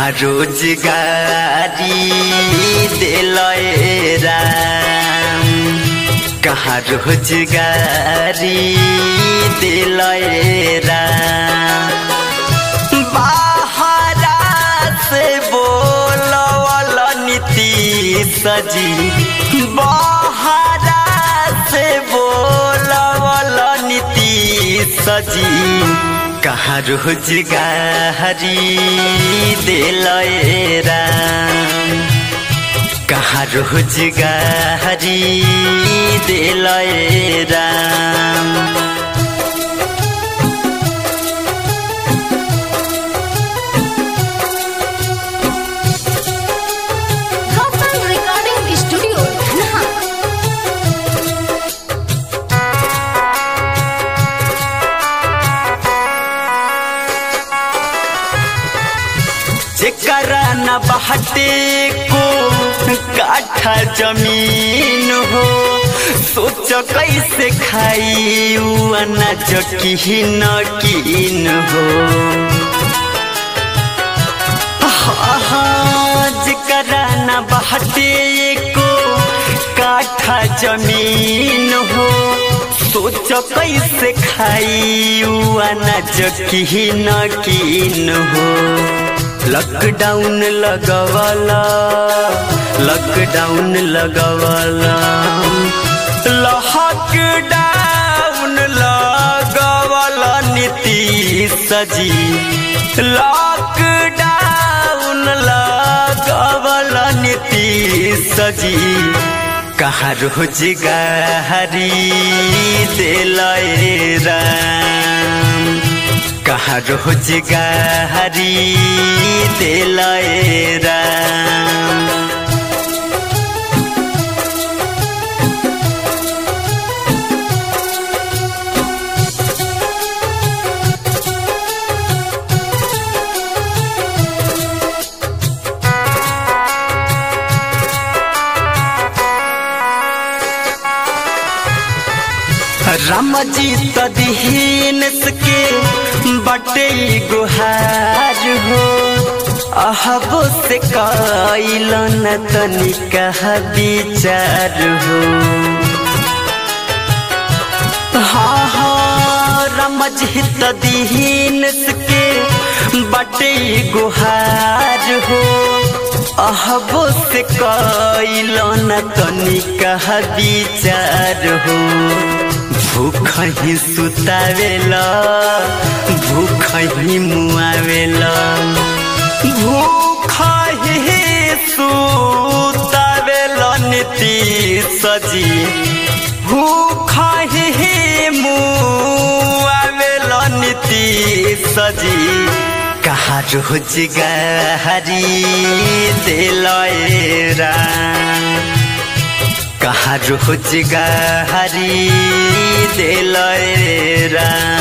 कहाँ रोजगारी दिलय राम कहाँ रोजगारी दिलय राम बाहरा से बोलवल नीति सजी बाहरा से बोलवल नीति सजी कहाँ रोजगारी दिलय राम कहाँ रोजगारी दिलय Ram Gopal Recording Studio, Dhanha. जेकरा न बहटे को काठा जमीन हो सोच कैसे खाई उ अनाज किन किन हो हाँ, जेकरा न बहटे को काठा जमीन हो सोच कैसे खाई उ अनाज किन किन हो लॉकडाउन लगवाला लॉकडाउन लगवाला लॉकडाउन लगवाला नीति सजी लॉकडाउन लगवाला नीति सजी कहाँ रोजगारी दिलय राम कहाँ रोजगारी दिलय राम राम जी तदहीन के बटे गुहार हो अहबो से कैल न तनिका विचार हो हाँ हाँ राम जी तदहीन के बटे गुहार हो अहबो से कैल न तनिका विचार हो भूख ही सुतावेला भूख ही मुआवेला भूख ही सुतावेला नीति सजी भूख ही मुआवेला नीति सजी कहाँ रोजगारी दिलय राम कहाँ रोजगारी दिलय राम